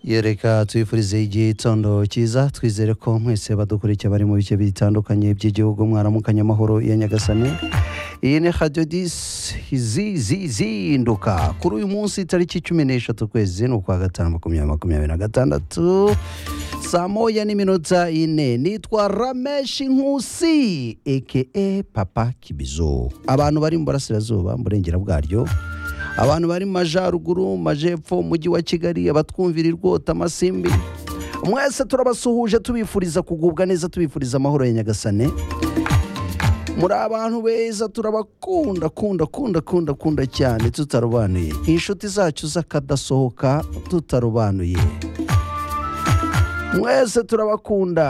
Ye, reka twifurize igitondo cyiza twizere ko mwese badukurikiye bari mu bice bitandukanye by'igihugu mwaramukanye amahoro ya nyagasani iyi ni radiyo disi zihinduka kuri uyu munsi tariki cumi n'eshatu ukwezi ni ukwa gatanu makumyabiri makumyabiri na gatandatu saa moya n'iminota ine nitwa rameshi nkusi eke papa kibizo abantu bari mu burasirazuba mu burengera bwaryo abantu bari mu majyaruguru mu majyepfo mu mujyi wa kigali abatwumvira irwota amasimbi mwese turabasuhuje tubifuriza kugubwa neza tubifuriza amahoro ya nyagasane muri abantu beza turabakunda kunda kunda kunda kunda cyane tutarobanuye inshuti zacu z'akadasohoka tutarobanuye mwese turabakunda